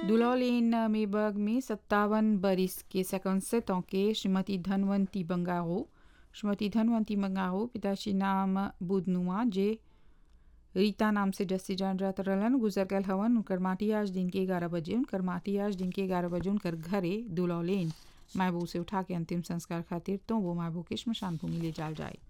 दुलौलेन मेबर्ग में सत्तावन बरिस के सेकंड के श्रीमती धनवंती बंगारो श्रीमती धनवंती बंगारो पिताश्री नाम बुधनुआ जे रीता नाम से जस्सी जान जात रहलन गुजर गल हवन उनकर माटी आज दिन के ग्यारह बजे उनकर माटी आज दिन के ग्यारह बजे उनकर घरे दुलौलेन मायबू से उठा के अंतिम संस्कार खातिर तो वो मायबू के श्मशान भूमि ले जाल जाए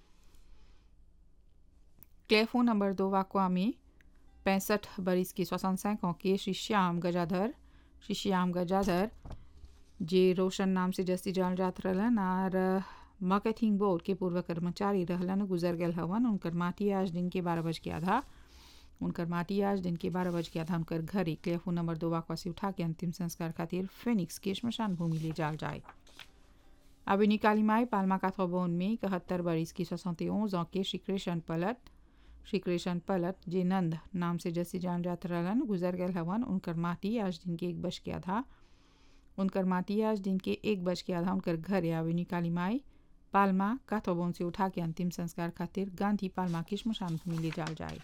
क्लेफो नंबर दो वाकवा में पैंसठ बरिस के सोसठ के श्री श्याम गजाधर श्री श्याम गजाधर जे रोशन नाम से जस्ती जान जात रहलन और मार्केटिंग बोर्ड के पूर्व कर्मचारी रहलन गुजर गल हवन उनकर माटी आज दिन के बारह बज के आधा उनकर माटी आज दिन के बारह बज के आधा उनकर घर क्लेफो नंबर दो वाकवा से उठा के अंतिम संस्कार खातिर फिनिक्स के श्मशान भूमि ले जाल जाए अब निकाली माई पालमा काथोबोन में इकहत्तर बरिस की सोसौते ओं के श्री कृष्ण पलट श्री कृष्ण पलट जे नंद नाम से जैसे जान जात रहलन गुजर गए हवन उनकर माटी आज दिन के एक बज के आधा उनकर माटी आज दिन के एक बज के आधा उनकर घर आवे काली माई पालमा काथोबोन से उठा के अंतिम संस्कार खातिर गांधी पालमा की श्मशान भूमि ले जाल जाए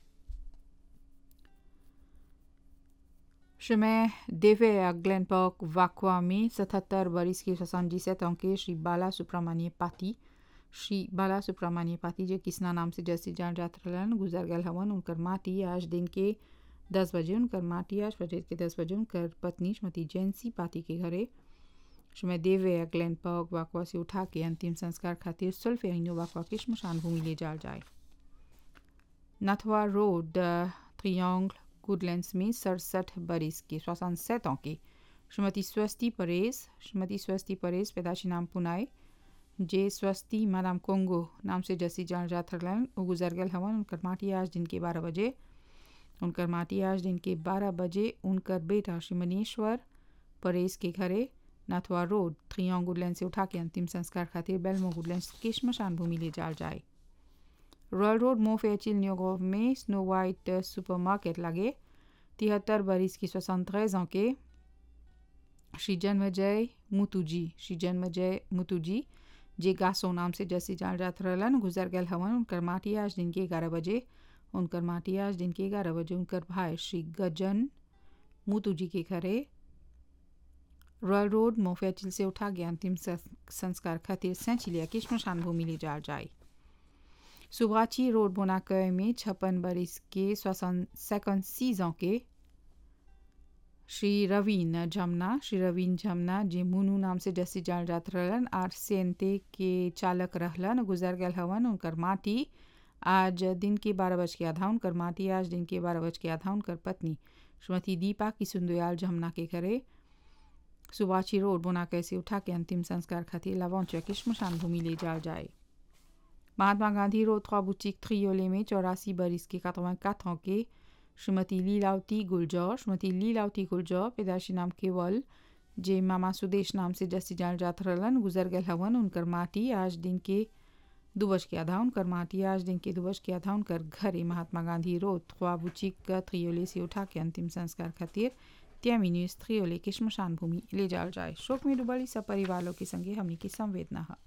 Chemin d'Ever à Glen Park, Vakwami, 77 बरिस की 77 ans के श्री बाला सुब्रमण्य पाती श्री बाला सुब्रमण्य पाती जो किसना नाम से जैसी जान जात रहलन गुजर गल हवन उनकर माटी आज दिन के दस बजे उनकर माटी आज बजे के दस बजे उनकर पत्नी श्रीमती जैंसी पाती के घरे श्रीमय देवे ग्लैन पर्क वाकवा से उठा के अंतिम संस्कार खातिर सुल्फे अनो वाकवा की श्मशान भूमि ले जाल जाए नथवा रोड त्रियांगल गुडलैंड्स में सड़सठ बरिस के सोसठ ans की श्रीमती स्वस्ति परेश श्रीमती स्वस्ति परेश पैदाशी नाम पुनाए जे स्वस्ति मादाम कोंगो नाम से जसी जान जात रहलन वो गुजर गल हवन उनकर माटी आज दिन के बारह बजे उनकर माटी आज दिन के बारह बजे उनकर बेटा श्री मनीश्वर परेश के घरे नाथवा रोड थ्रियांग गुडलैंड से उठा के अंतिम संस्कार खातिर बेलमो गुडलैंड की श्मशान भूमि ले जाल जाए रॉयल रोड मोफेचिल न्योगोव में स्नो वाइट सुपरमार्केट लगे तिहत्तर बरिस की सोसठ ans के श्री जन्मजय मुतुजी श्री जन्मजय मुतुजी जे गासो नाम से जैसे जान जात रहलन गुजर गल हवन उनकर माटी आज दिन के ग्यारह बजे उनकर माटी आज दिन के ग्यारह बजे उनकर भाई श्री गजन मुतुजी के घरे रॉयल रोड मोफेचिल से उठा गया अंतिम संस्कार खातिर सैचिलिया की श्मशान भूमि ले जाल जाए सुब्राची रोड बोनाकय में छप्पन बरिस के सेकंड सीजों के श्री रवीन जमुना श्री रवीन जमुना जे मुनु नाम से जैसे जान जात रहलन आर सेंते के चालक रहलन गुजर गल हवन उनकर माटी आज दिन के बारह बज के आधा उनकर माटी आज दिन के बारह बज के आधा उनकर पत्नी श्रीमती दीपा की सुंदयाल जमुना के घरे सुबाची रोड बोनाकय से उठा के अंतिम संस्कार खातिर लवंचा की श्मशान भूमि ले जाल जाए Mahatma Gandhi road trois boutiques Triolet में चौरासी बरिस के 84 ans के श्रीमती लीलावती गुलजौर श्रीमती लीलावती गुलजौर पैदाशी नाम केवल जे मामा सुदेश नाम से जस्सी जान जात रहलन गुजर गल हवन उनकर माटी आज दिन के दो बज के आधा उनकर माटी आज दिन के दो बज के आधा उनकर घरे Mahatma Gandhi road trois boutiques Triolet से उठा के अंतिम संस्कार खातिर त्यामिन्यूज त्रियोले के श्मशान भूमि ले जाल जाए शोक में डुबली सब परिवारों के संगे हमने की संवेदना है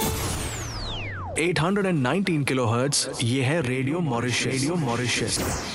819 किलोहर्ट्ज ये है रेडियो मॉरिशस रेडियो मॉरिशस